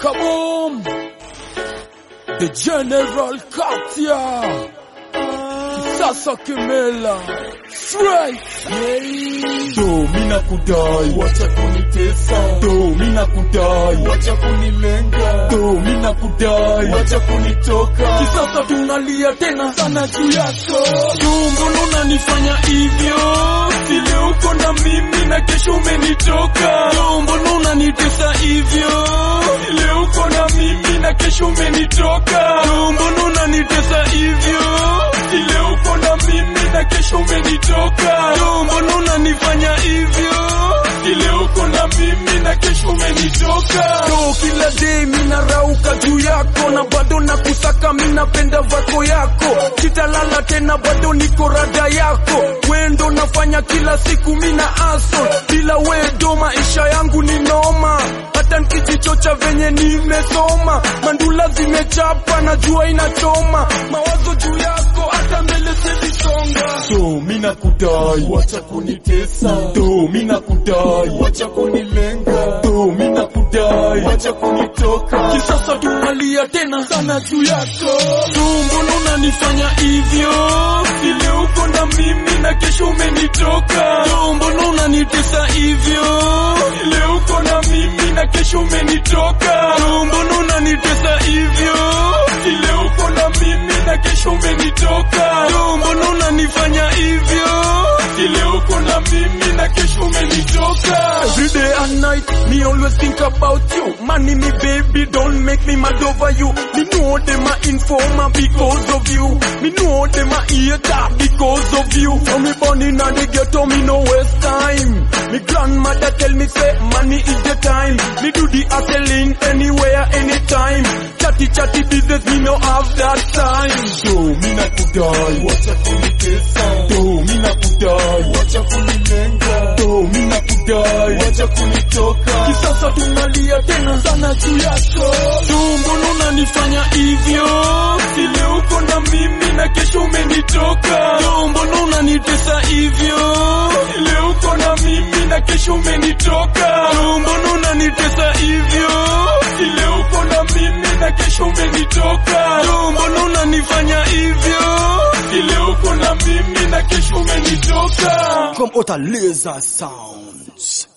Kaboom! The General Katia! Sasa Kimela! Straight! Do mina kudai, wacha kunitesa. Do mina kudai, wacha kunilenga. Do mina kudai, wacha kunitoka. Kisasa tunalia tena sana juu yako. Do mbona unanifanya hivyo? Vile uko na mimi na kesho umenitoka. Do mbona unanitesa hivyo? Vile uko na mimi na kesho umenitoka. Do mbona unanitesa hivyo? Vile uko na mimi na kesho umenitoka. Do mbona unanifanya hivyo? Vile uko na mimi na kesho umenitoka. Do kila day mina rauka juu yako na bado nakusaka minapenda vako yako sitalala tena bado niko rada yako wendo nafanya kila siku mina aso bila wedo maisha yangu ni noma hata nkijichocha venye nimesoma mandula zimechapa na jua inachoma mawazo juu yako hata mbele sezisonga Do mina kudai, wacha kunitesa. Do mina kudai, wacha kunilenga. Do mina kudai, wacha kunitoka. kisasa tunalia tena sana juu yako Do mbona unanifanya hivyo? Vile uko na mimi na kesho umenitoka. Do mbona unanitesa hivyo? Vile uko na mimi na kesho umenitoka. Do mbona unanitesa hivyo? Vile uko na mimi na kesho umenitoka. Do mbona unanifanya hivyo? Vile uko na mimi na kesho umenitoka. Every day and night, me always think about you. Money, me baby, don't make me mad over you. Me know them a informer because of you. Me know them a hater because of you. So me born in a the ghetto, me no waste time. Me grandmother tell me say money is the time. Me do the hustling anywhere, anytime. Chatty chatty business, me no have that time. Do mina kudai, wacha kunitesa. Do mina kudai, wacha kunilenga. Do mina kudai, wacha kunitoka. Kisasa tunalia tena sana juu yako. Do mbona unanifanya hivyo? Vile uko na mimi na kesho umenitoka. Do mbona unanitesa hivyo? Vile uko na mimi na kesho umenitoka. Do mbona unanitesa hivyo? Vile uko na mimi na kesho umenitoka. Do mbona unanifanya hivyo? Vile uko na mimi na kesho umenitoka. Come out a laser sounds.